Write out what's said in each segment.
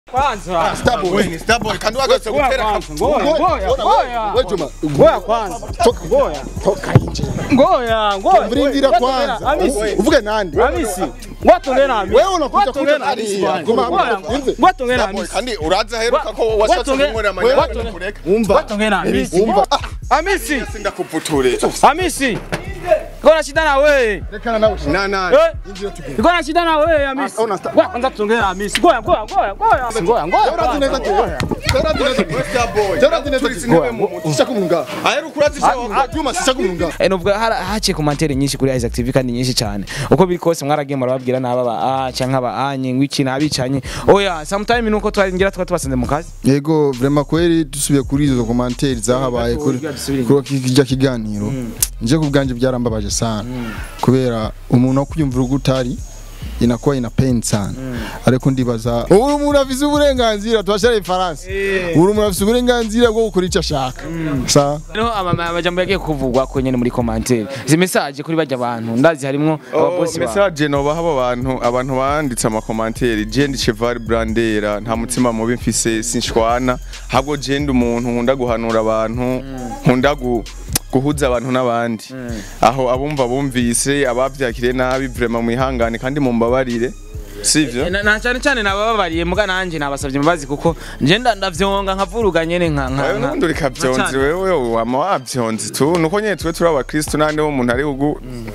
Kwanza. Starboy, Starboy, kandi wagarutse Ngoya gutera kwanza. Ngoya, ngoya, ngoya. we Juma, Ngoya kwanza. toka Ngoya. toka nje. Ngoya, ngoya. Mrindira Ngoya, kwanza. Hamisi. Uvuge nande? Hamisi. Ngwatongera na Hamisi. Wewe unakuja Ngwatongera kuja na Hamisi hariya. bwana. Guma Ngoya, hamwe, umve. Ngwatongera na Starboy, Hamisi. kandi uraza heruka ko Wa- washatse watonge- kunkorera Wewe amanyanga watonge- kureka. Umva. Ngwatongera na Hamisi. Umva. Ah, Hamisi. sindakuputure. Hamisi. Niko na shida na wewe. Rekana nawe. Na na. Eh? Niko na shida na wewe Hamisi. Ah, una sta- Ngoja kwanza tongera na Hamisi. Ngoya, ngoya, ngoya, ngoya. Ngoya, ngoya. Urazi neza te. Urazi neza te. Starboy. Urazi neza te. Sinebe mu muti. Sisha kumunga. Aheruka urazi se. Juma sisha kumunga. Eh, novuga hara haciye komantere nyinshi kuri Isaac TV kandi nyinshi cyane uko biri kose mwaragiye murababwira n'aba ba ah canke aba anye ngwiki nabicanye oya sometime nuko twaringira twa tubasanze mu kazi yego vrema kweli dusubiye kuri izo komanteri zahabaye kuri dusubire kuri kijya kiganiro nje ku bwanje byarambabaje sana kubera umuntu wo kwiyumvira uko utari inakuwa ina pain sana ariko ndibaza uri umuntu afise uburenganzira twashara ifaransa uri umuntu afise uburenganzira bwo gukora icyo ashaka sa Rero ama- amajambo yagiye kuvugwa ko nyene muri komantere izi message kuri bajya abantu ndazi harimwo ababosi ba message nobaha abo bantu abantu banditse amakomanteri je ndi cheval brandera nta mutima mubi mfise sinshwana ahubwo je ndi umuntu nkunda guhanura abantu nkunda gu guhuza abantu n'abandi aho abumva bumvise abavyakiriye nabi vraiment mwihangane kandi mumbabarire sivyo na na cyane cyane nabababariye muga nanje nabasavye imbabazi kuko nje nda- ndavyonga nkavuruga nyene nka nka wewe nka- n'ubundi uri kavyonzi nka- wewe wama wavyonzi tu nuko nyene twe turi abakristu nande wo muntu ari ugu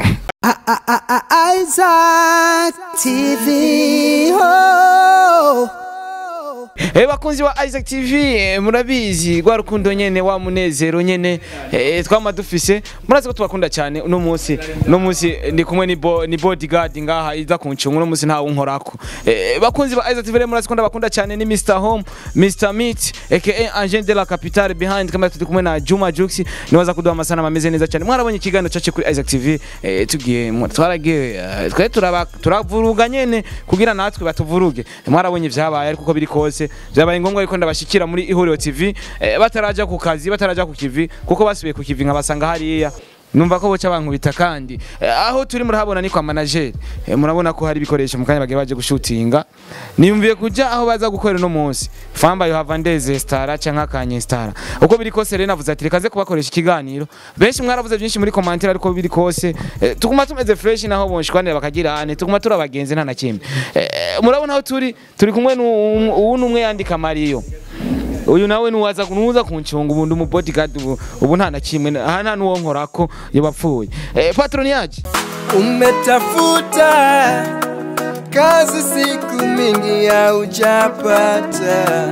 Isaac TV. Oh. Eh bakunzi wa Isaac TV eh, murabizi gwa rukundo nyene wa munezero nyene eh, twama dufise murazi ko tubakunda cyane uno munsi uno munsi ndi kumwe ni bo, ni bodyguard ngaha iza kuncunga uno munsi nta unkorako eh, bakunzi ba Isaac TV rero murazi ko ndabakunda cyane ni Mr Home Mr Meat aka Agent de la Capitale behind kamera turi kumwe na Juma Jux niwaza kuduha amasana ameze neza cyane mwarabonye ikiganiro cyacu kuri Isaac TV eh, tugiye mu- twaragiye eh, twari turaba turavuruga nyene kugira natwe batuvuruge mwarabonye vyabaye ariko uko biri kose vyabaye ngombwa yuko ndabashikira muri ihuriro TV eh, bataraja ku kazi bataraja ku kivi kuko basubiye ku kivi nkabasanga hariya numva ko boca bankubita kandi eh, aho turi murahabona ni kwa manager eh, murabona ko hari ibikoresho mukanya bagiye baje gushutinga niyumviye kuja aho baza gukorera no munsi famba yo hava ndeze stara canke akanye stara uko biri kose rero navuze ati reka ze kubakoresha ikiganiro benshi mwaravuze byinshi muri commentaire ariko biri kose eh, tuguma tumeze fresh naho bonshwanira bakagira ane tuguma turi abagenzi nta na kimwe eh, murabona aho turi turi kumwe n'uwu n'umwe yandika Mario uyu nawe nuwaza nuza kuncunga ubundi umu bodyguard ubu, ubu nta na kimwe aha nta nuwo nkorako yabapfuye eh, patron yaje Umetafuta kazi siku mingi haujapata,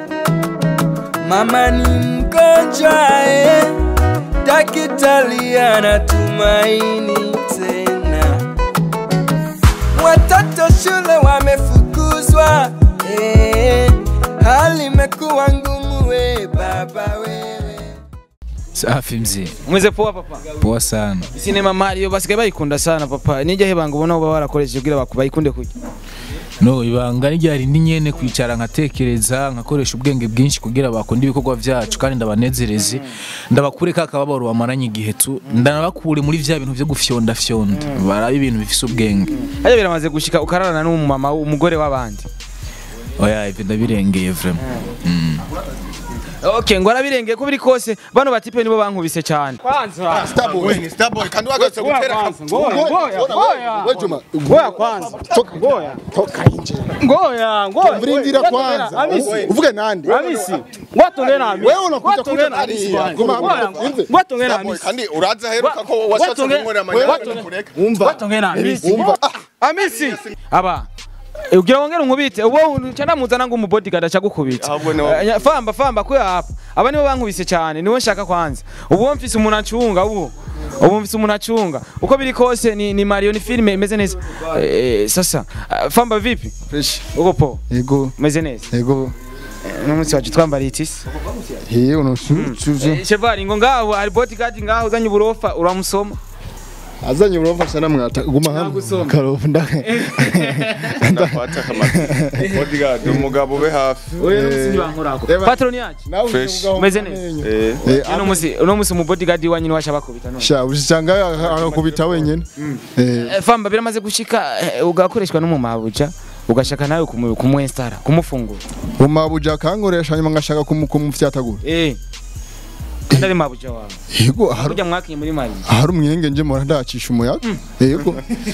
mama ni mgonjwa eh, daktari anatumaini tena, watoto shule wamefukuzwa eh, hali imekuwa ngumu we baba wewe Safi mzee, mweze poa papa poa sana. sinema Mario basigaye bayikunda sana papa nijya hebanga ubona uba warakoresheje kugira baku- bayikunde kujya No ibanga ni ryari ni nyene kwicara nkatekereza nkakoresha ubwenge bwinshi kugira bakunde ibikorwa vyacu kandi ndabanezereze ndabakure ka kababaro bamaranye igihe tu ndanabakure muri vya bintu vyo gufyonda fyonda baraba ibintu bifise ubwenge hajya biramaze gushika ukararana n'umumama umugore w'abandi oya ivyo ndabirengeye vraiment mm. okay ngo arabirengeye ko biri kose bano batipe nibo bankubise cyane kwanza Starboy, Starboy, kandi wagarutse gutera. ngoya ngoya ngoya We Juma, ngoya kwanza toka ngoya. Toka nje. ngoya ngoya Mrindira kwanza. Hamisi Uvuge nande? Hamisi ngwatongera na Hamisi Wewe unakuja Ngwatongera kuja na Hamisi hariya. bwana. Guma hamwe, Ngoya, umve. ngwatongera na Starboy, Hamisi kandi uraza heruka ko washatse Watonge- kunkorera amanyanga Watonge- kureka. umva ngwatongera na Hamisi Umva. Ah, Hamisi aba ugira wongere unkubite ubo cyana muzana ngo umubodyguard aca gukubita Ahubwo niwo- Eh, famba famba ko hapa aba nibo bankubise cyane niwo nshaka kwanza ubu mfise umuntu acunga ubu ubu mfise umuntu acunga uko biri kose ni, ni Mario ni filme imeze neza eh, sasa eh, famba vipi fresh uko po yego umeze neza yego n'umunsi wacu twambariye itisi he unoshuje Eh, cheval ngo ngaho hari bodyguard ngaho uzanye uburofa uramusoma azanye urofasha namwata guma hamwe Nagusoma. karofu ndake ndafata kamati bodyguard umugabo ube hafi oya n'umunsi ntibankorako Reba. patron yacu nawe Fresh. Umeze neza. eh eh uno munsi uno munsi umubodyguard wanyu niwasha bakubita none sha ushanga akakubita wenyene eh Eh, famba biramaze gushika eh, ugakoreshwa n'umumabuja ugashaka nawe kumu- kumuinstara kumufungura umabuja akankoresha nyuma ngashaka kumu- kumufyatagura eh kandi ari mabuja wawe yego hari burya mwakinye muri mari hari umwenge nje mpora ndacisha umuyaga yego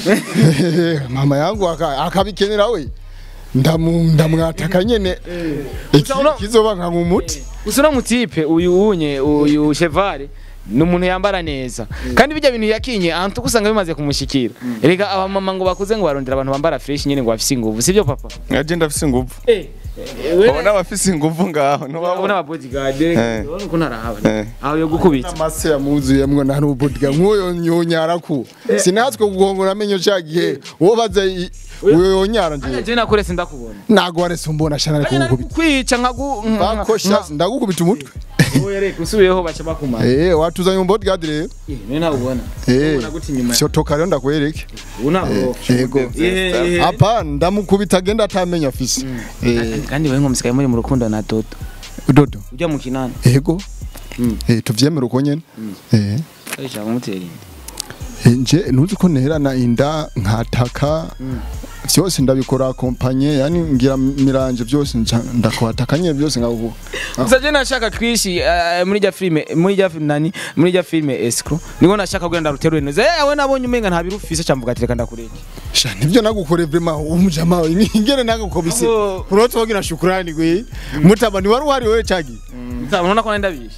mama yangu aka- akabikenera we ndamu ndamwataka nyene iki uno- kizoba nka nkumuti gusa uno mutipe uyu unye uyu chevale ni umuntu yambara neza kandi bijya bintu yakinye ahantu usanga bimaze kumushikira reka abamama ngo bakuze ngo barondera abantu bambara fresh nyene ngo bafise inguvu sibyo papa nkaje ndafise inguvu eh ubona abafise inguvu ngaho ubona ntubabona aba bodyguard Eh. urabona uko narahaba Eh. aho yo gukubita amase yamuzuyemwo nta n'ubodiga nk'uyo yonyaraku sinatswe kugongora amenyo ca gihe uwo baza i- uyo yonyara nje je nakure sindakubona ntago warese umbona shana ariko gukubita kwica nkagu bakosha ndagukubita umutwe reka usubiyeho baca bakumara eh watuzanye mu bodyguard rero Eh, none ntabwo ubona eh ubona gute inyuma cyo toka rero ndakwereke ubu ntabwo yego Eh, eh. apa ndamukubita agenda atamenya afise eh kandi wewe nkomusikaye muri mu rukundo na Dodo dodo ujya mu kinani yego Mm. eh tuvyemera uko nyene eh ashaka kumutera inda Eh, nje ntuzi ko nterana inda nkataka vyose ndabikora kompanye yani ngira miranje byose nca- ndakwataka nyene byose ngavuga gusa je nashaka kwishi eh, muri rya filime muri rya film nani muri rya filime escrow niko nashaka kugenda ruterure neza eh we nabonye umenga nta birufise camvuga ati reka ndakureke sha nivyo nagukore vrema umujama ingene nagukobise Oh. unotogira shukrani gwe mutaba ni wari uhari wewe cagi ntabona ko ndabishe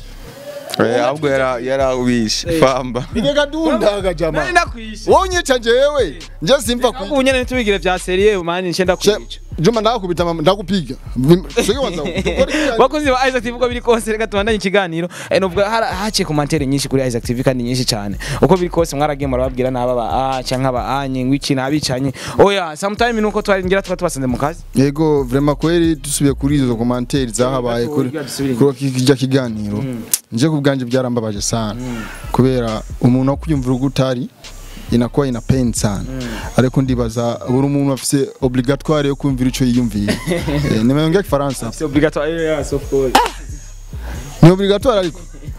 Eh, ahubwo yara yarawishe famba nigega dundaga jama nari ndakwishe wonyica jewe nje simva ku ubu nyene ntubigire vya serie mani nce ndakwica Juma ndakubita mama ndakupiga sege wanza bakozi ba Isaac TV uko biri kose reka tubandanye ikiganiro eh novuga hara- haciye komantere nyinshi kuri Isaac TV kandi nyinshi cyane uko biri kose mwaragiye murababwira naba ba ah canka ba anye ngwiki nabicanye oya sometime nuko twari ngira tuba tubasanze mu kazi yego vrema kweri dusubiye kuri izo commentaire zahabaye kuri dusubire kuri kijya kiganiro nje ku bwanje byarambabaje sana kubera umuntu akuyumvira ugutari inakuwa ina pain sana ariko ndibaza buri umuntu afise obligatoire yo kumvira ico yiyumviye Eh, nimeongea kifaransa c'est obligatoire yes of course ni obligatoire ariko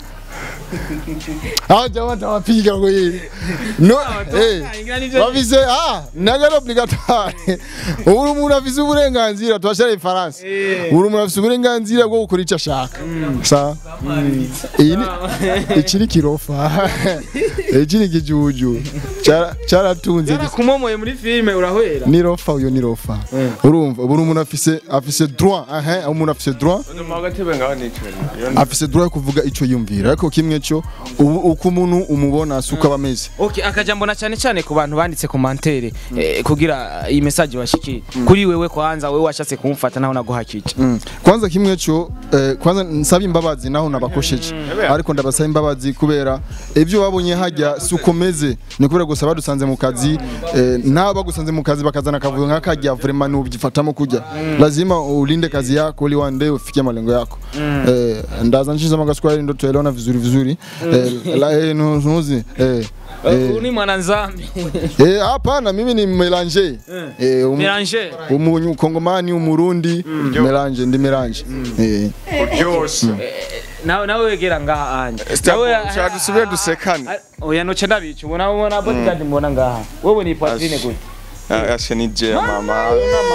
Ah jamaa tawapiga kwa hili. No, eh. Bafise ah, nagara obligatoire. Uri umuntu afise uburenganzira twashara ifaransa. Uri umuntu afise uburenganzira bwo gukora icyo ashaka. Sa. Iyi ni iki ni kirofa. Iki ni kijuju. Cara caratunze gis- kumomoye muri filime urahwera ni rofa uyo ni rofa. Urumva buri umuntu afise afise droit, aha, umuntu afise droit agatebe ngaho nicaye afise droit yo kuvuga ico yumvira ariko kimwe cyo ubu- uko umuntu umubona suko aba ameze Okay, akajambo na cyane cyane ku bantu banditse komantere eh, kugira iyi message washikire kuri wewe kwanza wewe washatse kumufata naho naguhakije Mm. kwanza kimwe cyo eh, kwanza nsaba imbabazi naho nabakosheje ariko ndabasaba imbabazi kubera ibyo babonye hajya suko meze ni kubera gusa badusanze mu kazi eh, nabo bagusanze mu kazi bakazana akavuyo nk'akajya vraiment nubifatamo kujya lazima ulinde kazi yako ili one day ufikie malengo yako eh, ndaza nshiza magaswahili ndo tuelewana vizuri vizuri eh, la eh, nu- nuzi eh, uh, ni mwana nzambi eh, hapana mimi ni melange eh, um, Mélanger umunyu kongomani umurundi melange ndi melange eh byose nawe nawe wegera ngaha anje ushaka dusubire dusekane oya noce ndabica ubona ubona bodyguard mbona ngaha wewe ni Patrine gute ashe ni je mama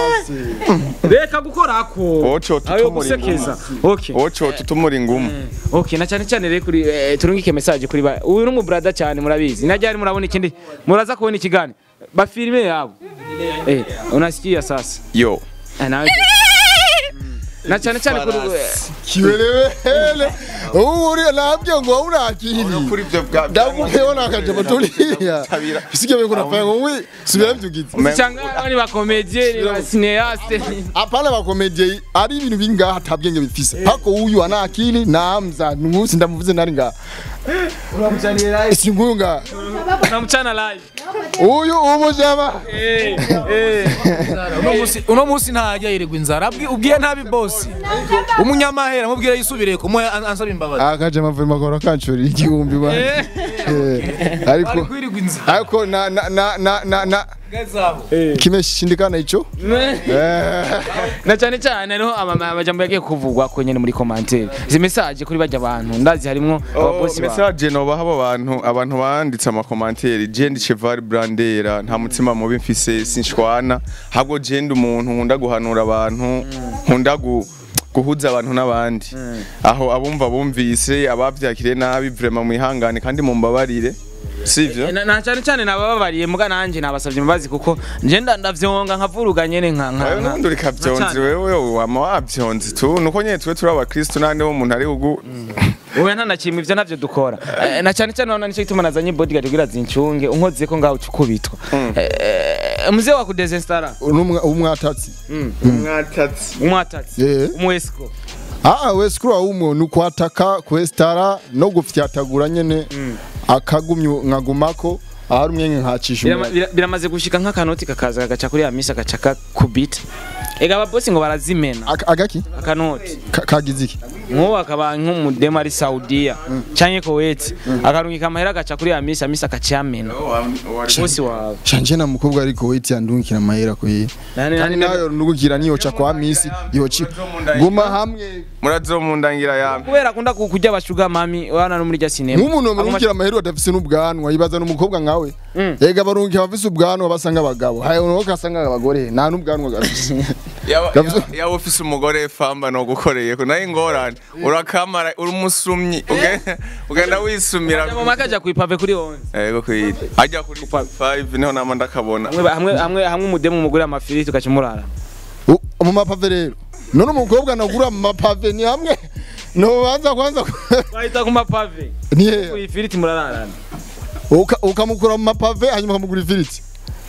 reka gukorako Woco ayo tutumura gusekeza okay woco tutumura ingumu Okay, na cyane cyane rero kuri eh, turungike message kuri ba uyu ni umubrada cyane murabizi najyari murabona ikindi muraza kubona ikigani bafilime yabo eh unasikia sasa yo Eh, nawe na cyane cyane kuri kiwelewele uri nabyo ngo urakiri kuri ibyo bwa ndakupeho nakaje batulia sike biko nafanya ngo wi subira mbyugize cyangwa ni ba comedienne ni ba cinéaste apana ba comedie ari ibintu bingaha atabwenge bifise hako uyu ana akili na amza ngusi ndamuvuze nari nga singuyu nga namucana live uyu umujama eh eh uno musi uno musi ntajya yirirwa inzara Abwi- ubwiye nabi bosi umunyamahera mubwire yisubire kumuhe an- ansaba imbabazi imbabazi akaje amavuriro akora kanshurira igihumbi bana Eh, ariko kwirirwa inzara ariko na na na na na na gazaho kimeshindikana ico Eh, na cyane cyane hariho ama- amajambo yagiye kuvugwa ko nyene muri commentaire izi message kuri bajya abantu ndazi harimwo ababosi ba message nobaha abo bantu abantu banditse amakomantere je ndi cheval brandera nta mutima mubi mfise sinshwana ahubwo je ndi umuntu nkunda guhanura abantu nkunda gu guhuza abantu n'abandi aho abumva bumvise abavyakiriye nabi vraiment mwihangane kandi mumbabarire sivyo na na cyane cyane nabababariye muga nanje nabasavye imbabazi kuko nje nda- ndavyonga nkavuruga nyene nka nka wewe nka- n'ubundi ureka nka vyonzi cyane. wewe wama wavyonzi tu nuko nyene twe turi abakristo nande bo umuntu ari ugu wowe nta na kimwe ivyo navyo dukora Eh, na cyane cyane none nico gituma nazanye bodyguard kugira zincunge unkoze ko ngaho ukubitwa muzee wa kudesinstara n'umwa- umwatatsi mwatatsi umwatatsi Eh. umwesiko ah we skuru awumwe nukwataka kwestara no gufyatagura nyene akagumyo nkagumako ahari umwe nkacisha Birama- umwe bira- biramaze gushika nk'akanoti kakaza kagaca kuri ya misi agaca kakubita ega ababosi ngo barazimena Aka- agaki akanoti Ka- kagize iki nk'ubu akaba nk'umudemu ari saudiya canke koweti akarungika amahera agaca kuri ya misi amisi agaca yamena bosi wawe shanje na mukobwa ariko wait yandungikira amahera ko ye Nani- kandi nani- nayo nugukira niyoca kwa misi yoci guma hamwe murazomundangira yamwe kubera akunda ku- kurya abashuga mami wana no muri rya sinema nk'umuntu Aguma- barungikira amahera adafise n'ubwanwa yibaza n'umukobwa nkawe Mm. ega barungikira abafise ubwanwa basanga abagabo hayo nuko kasanga abagore nta n'ubwanwa gafise Yaba- Gavuze- yaba- yaba ufise umugore famba nogukoreye ko nayo ingorane urakamara uri umusumyi uge- ugenda wisumira mu maka aja kwipave kuri onze ego kwiri ajya kuri 5 niho nama ndakabona hamwe hamwe hamwe hamwe umudemu umugore amafiriti ugaca umurara U- mu mapave rero none umukobwa nagura mu mapave ni hamwe nobanza kwanza bahita ku mapave ni hehe ku ifiriti murararana Uka- ukamukura mu mapave hanyuma ukamugura ifiriti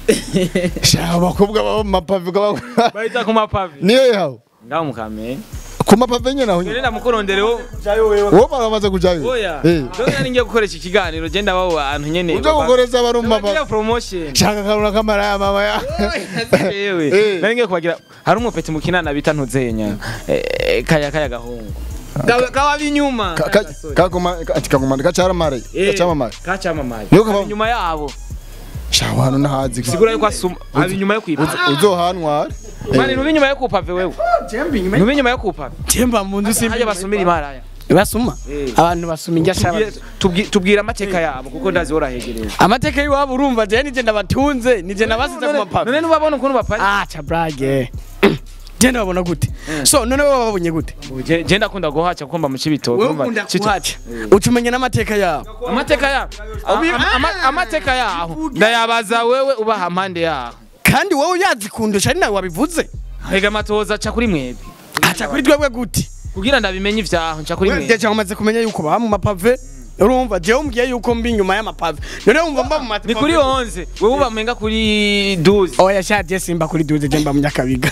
sha abakobwa baba mu mapave ukabagura bahita ku mapave ni hehe aho ngaho mukamenya ku mapave nyene aho nyene Nenda mukurondereho uwo baramaze kujayo oya Eh. dore nari ngiye gukoresha ikiganiro genda babo abantu nyene uje gukoreza abari mu mapave Bagira promotion shaka karuna kamara ya mama ya yewe Eh. nari ngiye kubagira hari umupeti mukinana bita ntuzenya Eh, kaya kaya gahungu Kawa- kawa binyuma Ka- ka- kakoma ati kagomanda kacaramare kacamamare kacamamaye Niyo kaba- nyuma yabo sha hano nahazi sigura yuko asuma abi nyuma yo kwipa uzohanware mani ntubi nyuma yo kupave wewe ntubi nyuma yo kupave Temba mu nzu simbi hajya basumira imaraya basuma Eh. abantu basuma injya Tubwire- shaba tubwi- tubwira amateka yabo kuko ndazi worahegereye amateka y'iwabo urumva je nije ndabatunze nije nabasize ku mapapa none nubabona ukuntu bapari ah cha brage je ndababona gute so none wowe wababonye gute Je- je ndakunda guhaca kuko mba mu cibitoke wowe urumva, ukunda Cito- kuhaca ucumenya n'amateka yabo amateka yabo Ama- ama- amateka yaho ndayabaza wewe ubaha mpande yaho kandi wowe uyazi kundusha ari nawe wabivuze hega amatoza aca kuri mwebwe aca kuri twebwe gute kugira ndabimenye ivyaho nca kuri mwebwe Deja umaze kumenya yuko baba mu mapave urumva jewe umbwiye yuko mbi inyuma y'amapave none wumva mba mu mapave ni kuri 11 wewe ubamenga kuri 12 oya sha je simba kuri duze je mba mu nyakabiga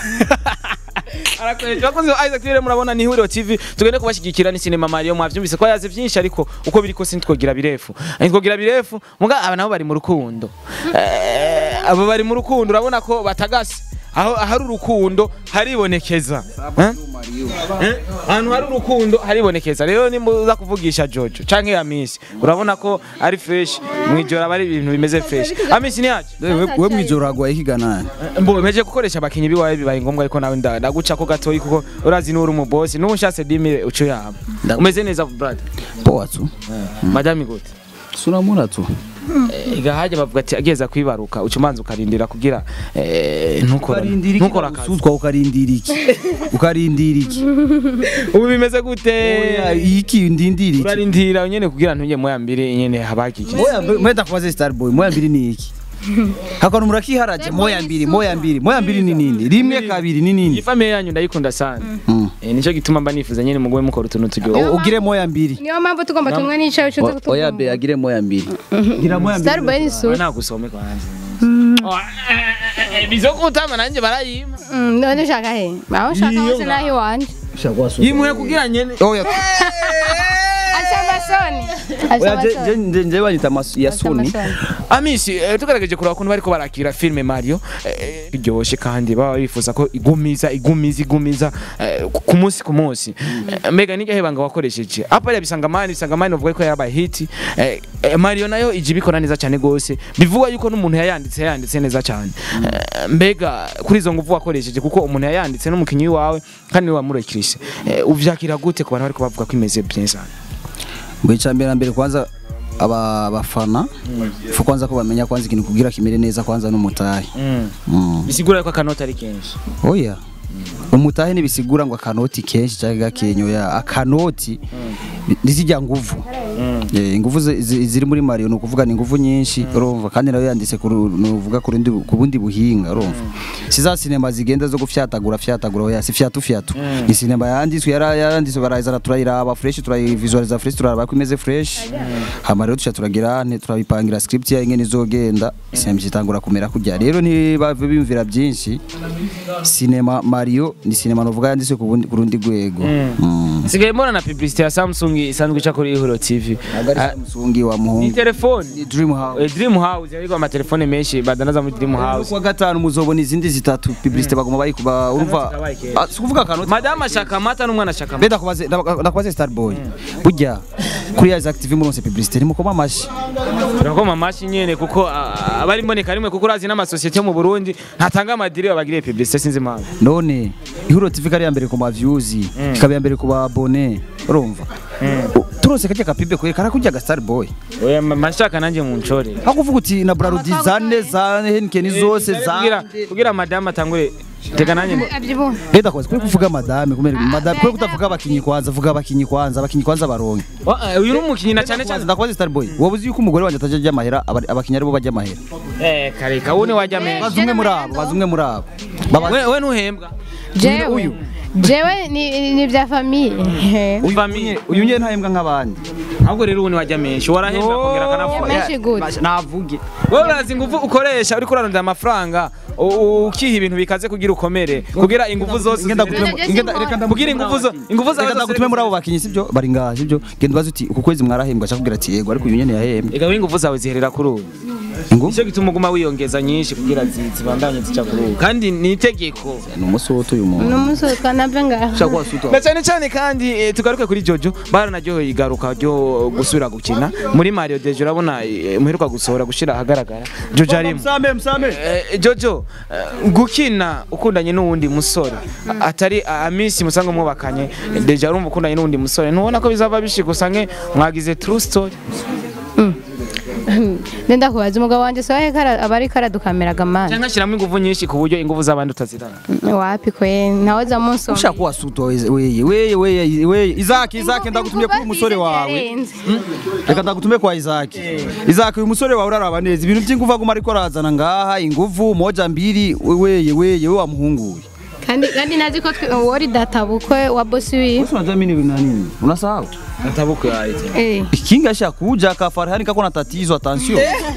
Arakoresha bakunze ba Isaac TV rero murabona ni Huriro TV tugende kubashyigikira ni Cinema Mario mwavyumvise ko yaze vyinshi ariko uko biri kose ntitwogira birefu ntitwogira birefu muga aba nabo bari mu rukundo Eh, abo bari mu rukundo urabona ko batagase aho ahari urukundo haribonekeza Eh? Eh? ahantu hari urukundo haribonekeza rero nimuza kuvugisha Jojo canke Amisi urabona ko ari fresh mwijoro aba ari ibintu bimeze fresh Amisi ni yaje we mwijoro hagwaye ikiganane mbo meje gukoresha abakinyi biwawe bibaye ngombwa ariko nawe nda- ndaguca ko gatoyi kuko urazi n'uri umubosi n'ubu nshatse dimire uco yaba Nda- umeze neza brother poa tu madame gute suramura tu ega haje bavuga ati ageza kwibaruka uca umanza ukarindira kugira eh, ntukora ntukora akazi usutwa ukarindira iki ukarindira iki ubu bimeze gute Oya, iki ndindira iki urarindira nyene kugira ntunye moya mbiri nyene habakiki moya moya ndakubaze star boy moya mbiri ni iki hakana murakiharaje moya mbiri moya mbiri moya mbiri ni nini rimwe kabiri ni nini ifamiye yanyu ndayikunda sana Mm. eh, nico gituma mba nifuza nyene mugwe mukora utuntu turyoha O- ugire moya mbiri niyo mpamvu tugomba tumwe n'icawe cyo O- oya be agire moya mbiri gira moya mbiri Starboy ni su nagusome kwanza bizokutama nanje barayima Mm, none ushaka he aho ushaka hose naho iwanje shagwa so yimuye kugira nyene oya aca amasoni afise oya je je amasoni nje- nje banyita amasu- ya Afise suni amasoni amisi eh, tugerageje kureba ukuntu bariko barakira filime mario eh, iryoshe kandi baba bifuza ko igumiza igumiza igumiza eh, ku- ku munsi ku munsi Eh, mbega niryo hebanga wakoresheje apa ya bisangamani bisangamani uvuga ko yabaye hit eh, eh, mario nayo ije ibikora neza cyane gose bivugwa yuko n'umuntu yayanditse yayanditse neza cyane Eh, mbega kuri izo nguvu wakoresheje kuko umuntu yayanditse n'umukinyi wawe kandi niwe wamurekirise Eh, uvyakira gute ku bantu bariko bavuga ko imeze bien cyane mu icambere na mbere kwanza aba bafana fu kwanza ko bamenya kwanza ikintu kugira kimere neza kwanza n'umutahe Mm. bisigura ko akanota ari kenshi oya umutahe ntibisigura ngo akanoti kenshi cyangwa gakenyo ya akanoti ntizijya nguvu Eh, inguvu zi- zi- ziri muri Mario ni ukuvuga ni inguvu nyinshi urumva kandi nawe yanditse ku ru- ni uvuga ku rundi ku bundi buhinga urumva si za sinema zigenda zo gufyatagura fyatagura oya si fyatu fyatu ni sinema yanditswe yara yaranditswe barayizana turayiraba fresh turayivisualiza fresh turaraba ko imeze fresh hama rero tuca turagira nte turabipangira script ya ingene izogenda sinema itangura kumera kujya rero ntibave bimvira byinshi sinema Mario ni sinema novuga yanditswe ku bundi- ku rundi rwego Mm. sigaye mbona na publicité ya Samsung isanzwe ica kuri Ihuro TV Ah, Samsung wa ni muhungu telefone ni Dream House Eh, Dream House ariko amatelefone menshi badanaza muri Dream House kuwa gatanu muzobona izindi zitatu publicité baguma bayikuba urumva kabaye kera. Ah, si kuvuga akanoti Madame ashaka amata n'umwana ashaka amata beda kubaze ndakubaze Starboy burya kuri Isaac TV muronse publicité nimukoma amashi turakoma amashi nyene kuko ah, abari mboneka rimwe kuko urazi n'amasosiyete yo mu Burundi ntatanga amadiri babagiriye publicité sinzi impamvu none ihuro TV kari ya mbere ku ma views ikaba ya mbere ku ba abone urumva U- turonse kajya kapibe kwe karakurya ga Starboy oya ma- mashaka nanjye mu ncore aho kuvuga uti na Brarudi zane za Henken zose za kugira kugira madame atangure teka nanjye ngo- abyibuha Beda kwazi kwe kuvuga madame kumere madame kwe kutavuga abakinyi kwanza vuga abakinyi kwanza abakinyi kwanza baronke Wa- eh, uyu ni umukinyi na cyane cyane ndakubaze Starboy wabuze yuko umugore wanjye atajya ajya amahera aba- abakinyi aribo bajya amahera eh kareka uwo ni wajya menshi baza umwe muri abo baza umwe muri abo Baba- we we ntuhembwa jewe uyu. jewe ni ni bya famiye uyu famille. nye- uyu nye ntahembwa nk'abandi ahubwo rero uwo ni wajya menshi warahembwa kongera akanavuga menshi gute navuge wowe urazi ingufu ukoresha uriko urarondera amafaranga u- u- ukiha ibintu bikaze kugira ukomere kugira ingufu zose Ngenda ziri- gutume- Nageze ngenda- inkora. reka kugira ingufu zo ingufu zawe reka zose ndagutume muri abo bakinyi sibyo bari ngaha sibyo genda ubaze uti uku kwezi mwarahembwa cyakubwira ati yego ariko uyu nyene yahembwe Ega ingufu zawe ziherera kuri ubu ingufu nicyo gituma uguma wiyongeza nyinshi kugira zi- zibandanye zica kuri ubu kandi ni itegeko ni umusoto uyu muntu n'umunsi witwa nabyo ngaho ushaka wasuta na cyane cyane kandi eh, tugaruke kuri Jojo baranaryoheye igaruka ryo gusubira gukina muri Mario Dejo urabona eh, muheruka gusohora gushira ahagaragara Jojo arimo msame msame Eh, Jojo eh, gukina ukundanye n'uwundi musore a- atari a- amisi musanga mwubakanye deja urumva ukundanye n'uwundi musore ntubona ko bizava bishika usange mwagize true story ndenda kubaza umugabo wanjye sohe aba ariko aradukameraga amani cyangwa ashyiramo ingufu nyinshi ku buryo ingufu z'abandi utazirana wapi kwe nahoza munsi ushaka wasuta weye weye weye weye Isaac Isaac ndagutumye kuri umusore wawe reka ndagutume kwa Isaac Isaac uyu musore wawe uraraba neza ibintu by'ingufu aguma ariko arazana ngaha ingufu moja mbili weye weye we wamuhunguye kandi kandi nazi ko twe- wari data bukwe wa bosi wiwe unajua mimi ni nani unasahau atabuku yaite eh kinga sha kuja kafarhani kako na tatizo attention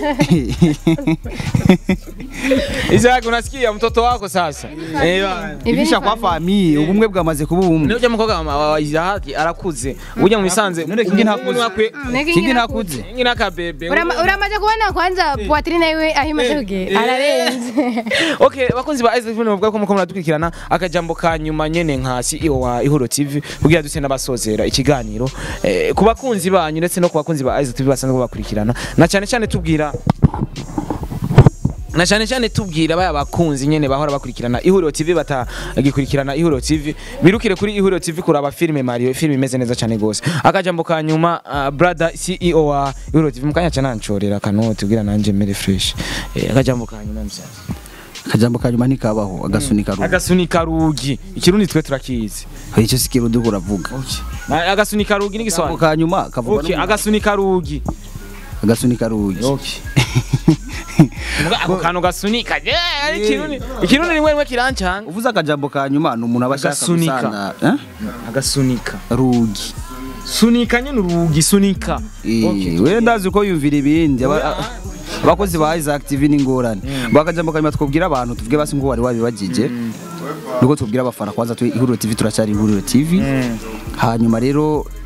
Isaac unasikia mtoto wako sasa eh bana. ibisha kwa famille ubumwe bwamaze kuba ubumwe Niyo mukobwa wa- wa Isaac arakuze ujya mu bisanze None kingi ntakuze. kingi nakuze kingi nakabebe Urama- uramaze kubona kwanza poitrine yiwe aho imaze kugera ararenze okay bakunzi ba Isaac Film bavuga ko muko muradukurikirana akajambo ka nyuma nyene nka CEO wa Ihuro TV kugira duse n'abasozera ikiganiro eh, ku bakunzi banyu ndetse no ku bakunzi ba Isaac TV basanzwe bakurikirana na cyane cyane tubwira na cyane cyane tubwira baya bakunzi nyene bahora bakurikirana Ihuriro TV batagikurikirana Ihuriro TV birukire kuri Ihuriro TV kuraba filme Mario filme imeze neza cyane gose akajambo ka nyuma uh, brother CEO wa Ihuriro TV mukanya cyane nancorera kanoti kugira nanje mere fresh eh, akajambo ka nyuma msaza akajambo kanyuma ntikabaho agasunika rugo agasunika rugi ikirundi twe turakizi icyo si kirundi uravuga Na- agasunika rugi akajambo n'igisobanuro kanyuma kavuga okay no mu- agasunika rugi agasunika rugi okay Muga ako kantu gasunika eh, ari ikirundi ikirundi rimwe rimwe kirancanga uvuze akajambo kanyuma ni umuntu aba ashaka Agasunika. gusana eh? agasunika rugi sunika nyine urugi sunika Eh, we ndazi ko yumvira ibindi Aba- abakozi ba Isaac TV ni ngorane bakajambo kanyuma twubwira abantu tuvuge basi ngo wari wabibagije nuko tubwira abafana kwanza tu ihuriro TV turacyari ihuriro TV hanyuma rero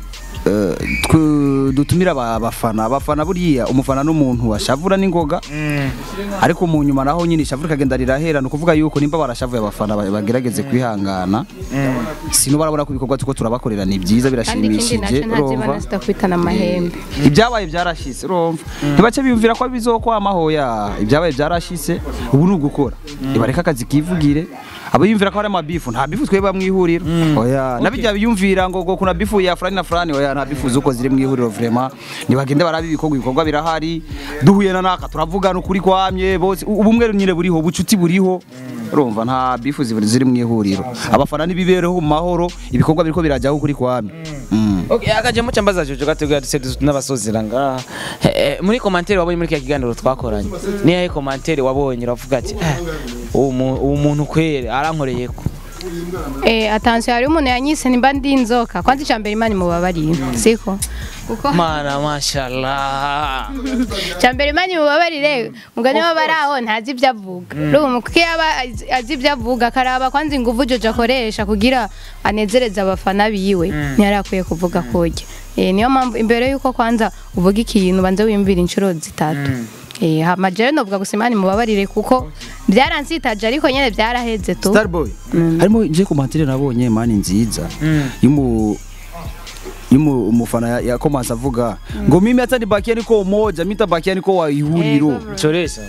eh, twe- dutumira aba- abafana abafana buriya umufana n'umuntu washavura n'ingoga ariko mu nyuma naho nyine ishavura ikagenda rirahera ni ukuvuga yuko nimba barashavuye abafana ba- bagerageze kwihangana sino barabona ko ibikorwa tuko turabakorera ni byiza kandi ikindi birashimishije nacyo ntazibona zidakwitana amahembe ibyabaye byarashise urumva ntibace biyumvira ko bizokwama hoya ibyabaye byarashise ubu ni ugukora ibareka akazi kivugire abayumvira ko hari amabifu nta bifu twebwe mu ihuriro oya nabijya biyumvira ngo ngo kuna bifu ya fulani na fulani oya nta bifu zuko ziri mu ihuriro vraiment nibagende barabi ibikorwa ibikorwa birahari duhuye na naka turavugana ukuri kwamye bose u- ubumwe nyine buriho ubucuti buriho urumva nta bifu zibiri ziri mu ihuriro abafana nibibereho mu mahoro ibikorwa biriko birajyaho ukuri kwamye Mm. Okay, akajemo cyambaza Jojo gateguye duse n'abasozera ngaha Eh, eh, muri commentaire wabonye muri kya kiganiro twakoranye ni yahe commentaire wabonye uravuga ati "Eh, uwo mu- uwo muntu kwere arankoreye ko Eh, attention hari umuntu yanyise nimba ndi inzoka kwanza icambere imana imubabarire siko kuko mana mashallah icambere imana imubabarire mugani we bari aho ntazi ibyo avuga urumva kuko iyo aba azi- azi ibyo avuga akaraba kwanza ingufu Jojo akoresha kugira anezereze abafana biwe ntiyari akwiye kuvuga kurya Eh, niyo mpamvu imbere yuko kwanza uvuga ikintu banze wiyumvira inshuro zitatu Eh, hama jewe novuga gusa imana imubabarire kuko byaransitaje ariko nyene byaraheze tu Starboy harimo je komantere nabonye mani nziza yumu yumu umufana ya, ya komanse avuga ngo mimi hata nibakia niko umoja mimi tabakia niko wa ihuriro choresha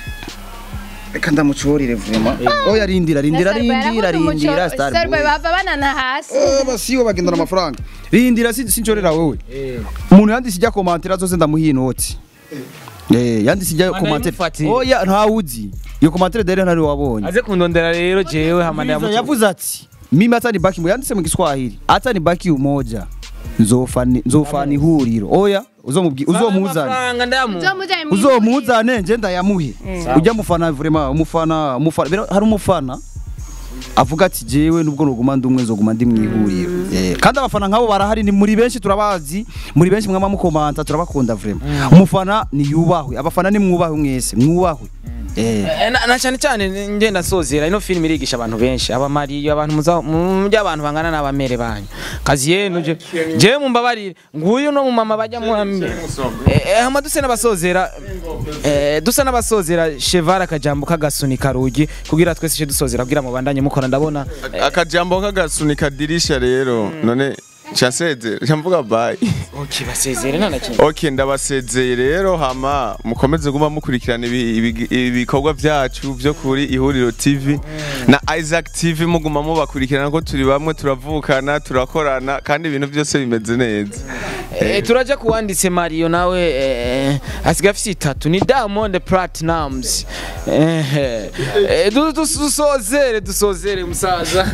reka ndamucorire vraiment oya rindira rindira rindira rindira Starboy Starboy bava banana hasi Eh, basiyo bagendana amafaranga rindira si- sincorera wewe umuntu yanditse ijya komantere zose ndamuha inoti Eh, yanditse ijya komantere imufatiye. oya ntawuzi iyo komantere dere ntari wabonye aze kundondera rero jewe hamanda Yavuze- ya yavuze ati mimi hata nibaki mu yanditse mu Kiswahili hata nibaki umoja nzofani nzofani ihuriro oya uzomubwi uzomuzane amafaranga ndamu uzomujanye mu uzomuzane nje ndayamuhe ujya mufana vraiment umufana umufana bero hari umufana avuga ati jewe nubwo nuguma ndi umwe nzoguma ndi mu ihuriro Eh, kandi abafana nkabo barahari ni muri benshi turabazi muri benshi mwama mukomanta turabakunda vraiment umufana ni yubahwe abafana ni mwubahwe mwese mwubahwe eh Eh, na na cyane cyane nge ndasozera ino film irigisha abantu benshi abamariyo abantu muza mu by'abantu bangana n'abamere banyu kazi yenu je je mumbabarire nguyu no mu mama bajya mu ambe eh hama duse n'abasozera eh dusa n'abasozera cheval akajambo kagasunika rugi kugira twese je dusozera kugira mu bandanye mukora ndabona akajambo k'agasunika dirisha rero none nseze mvuga bye okay basezere nta na kimwe ok ndabasezeye rero hama mukomeze guma mukurikirana ibi- ibi- ibikorwa byacu byo kuri ihuriro tv na isaac tv muguma mubakurikirana ko turi bamwe turavukana turakorana kandi ibintu byose bimeze neza Eh, turaja kuwanditse Mario nawe eh, asiga afite itatu ni Diamond Platinums eh, eh, du- du- dusozere dusozere musaza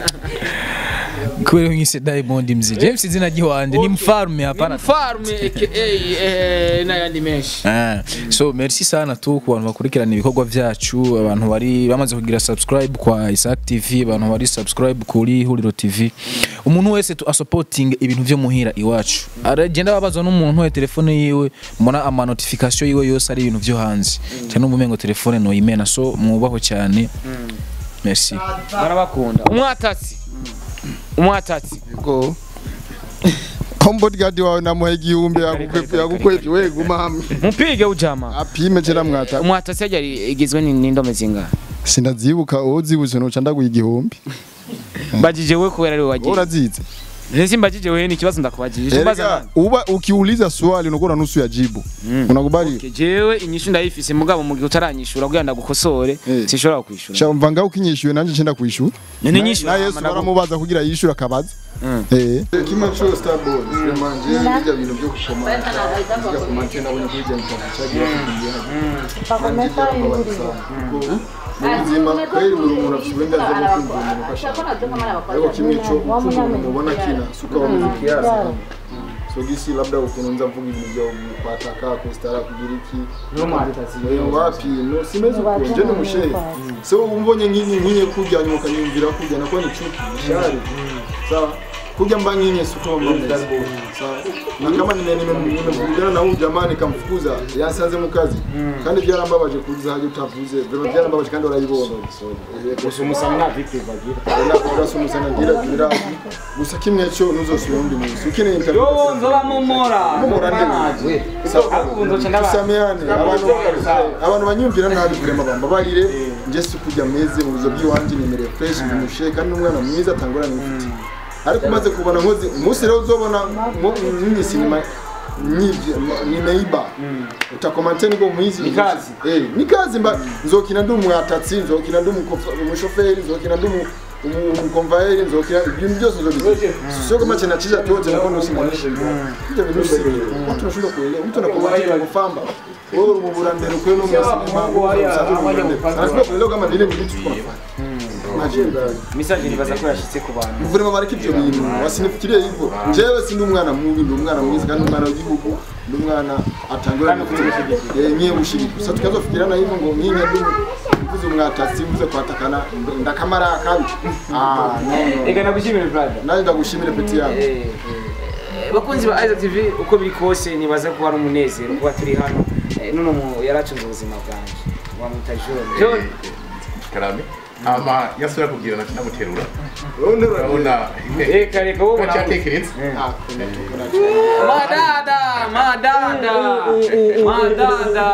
kubera nkise Diamond mzee James izina ry'iwanje ni mfarume hapana farm aka eh, n'ayandi menshi Ah, so merci sana tu ku bantu bakurikirana ibikorwa byacu abantu bari bamaze kugira subscribe kwa Isaac TV abantu bari subscribe kuri Huriro TV umuntu wese tu supporting ibintu byo muhira iwacu aragenda babazwa n'umuntu we telefone yiwe mbona ama notification yiwe yose ari ibintu byo hanze cyane umumengo telefone no imena so mwubaho cyane merci barabakunda umwatatsi umwatatsi go bodyguard wawe namuha igihumbi yagukwepye yagukwepye we guma hamwe mupige ujama apime cera mwata umwatatsi yari igizwe ni- n'indome zingahe sinazibuka uwo zibutse nuca ndaguha igihumbi mbajije we kubera ari we wagiye urazize Nisi mbajije we ni ikibazo ndakubajije mbaza Erega, nani uba ukiuliza swali unakuwa na nusu ya jibu unakubali Okay, jewe inyishu ndayifise mugabo mu gihe utaranyishura kugira ndagukosore Eh. sinshobora kwishura shamva ngaho ukinyishyuye nanje nshenda kwishura none nyishura na Yesu baramubaza kugira yishyura akabaza eh kimwe cyo starboy manje bijya bintu byo gukomanta bijya komante nabonye kuri jya mutacagira ubuzima kweli buri umuntu afite uburenganzira bwo kumva umuntu uko ashaka ariko kimwe cyo umuntu ubona kina suka wa kiasi so gisi labda ukuntu nza mvuga ibintu byo kwataka kustara kugira iki Eh, wapi no simezi uko nje ni mushehe so umbonye nk'inyi nkinye kujya nyuma ukanyumvira kujya nako ni chuki shari sawa kuja mba nyinyi sikutoa mambo sawa na kama nime nime nimevugana na huyu jamaa nikamfukuza yasanze mu kazi kandi byarambabaje kuza haje utavuze vema byarambabaje kandi urayibona gusa umusamwa vipi bagira urasumusana ngira gira gusa kimwe cyo nuzosubira undi munsi ukeneye interview yo nzoba mumora Mumora ndi ahubwo nzoca ndaba tusameane abantu abantu banyumvira nabi kurema bambabarire nje si kujya meze mu bizo by'iwanje nimereye fresh bimushe kandi n'umwana mwiza atangorana n'ufite ariko umaze kubona nkozi umunsi rero uzobona nini sinema nyivye nimeiba utakomante niko mwizi Ni kazi. eh ni kazi mba nzokina ndi umwatatsi nzokina ndi umukofa- umushoferi nzokina ndi umu- umu- umukonvayeri nzokina ibintu byose nzobizi sio kama chena chiza tote na kono simamisha ndio bintu sivyo watu wanashindwa kuelewa mtu anakuwa kufamba wewe umubura mbere kwe no mwasimama anashindwa kuelewa kama vile ni vitu tunafanya Imagine. message nibaza ko yashitse ku bantu Muvurema bareke ibyo bintu wasinifikirie hivyo jewe sindi umwana mubi ndi umwana mwiza kandi umwana w'igihugu ndi umwana atangura nye ushiriki gusa tukazofikirana hivyo ngo nkinye ndi mvuze umwatasi mvuze kwatakana ndakamara akabi ah no no ega nagushimire brother naje ndagushimire peti yangu Eh, eh, bakunzi ba Isaac TV uko biri kose nibaza ko hari umunezero kuba turi hano Eh, none mu yaracunze ubuzima bwanjye wamwita John John karame ama yasubira kubwira nati ndamuterura urabona reka reka wowe ko cyatekeretse madada madada madada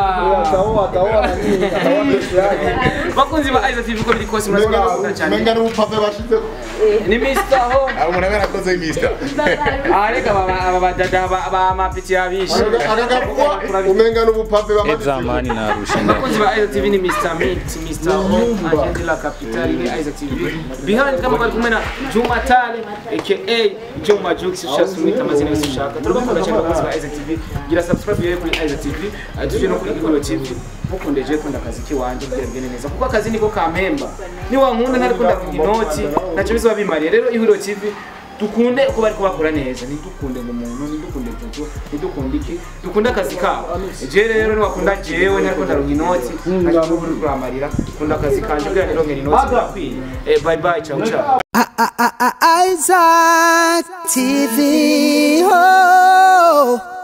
bakunzi ba Isaac TV uko biri kose murazi ko ndakunda cyane menga n'ubupave bashize ni Mr. Ho abo umuntu aba yarakoze mista ah reka aba aba badada ba ba mapiti yabishe akagapwa umenga n'ubupave bamaze zamani narusha bakunzi ba Isaac TV ni Mr. Mix Mr. Ho agenda la capital ni Isaac TV behind kama bari kumwe na Juma Tale aka Juma Jux ushaka kumwita amazina yose ushaka turabakunda cyane bakunzi ba Isaac TV gira subscribe yewe kuri Isaac TV eh, tuje no kuri Ihuriro TV mukundeje kunda akazi kiwanje kugira bigende neza kuko akazi niko kampemba ni wankunda ntari kunda inoti ntacyo bizaba bimariye rero Ihuriro TV dukunde uko bari kubakora neza ntidukunde ngo umuntu ntidukunde jojo ntidukunde iki dukunde akazi kabo je rero niwakunda jewe ntariko ndaronka inoti ntacyo uri kuramarira kunda akazi kanje kugira nironkere inoti birakwiye Eh, bye bye ciao ciao Isaac TV. Oh.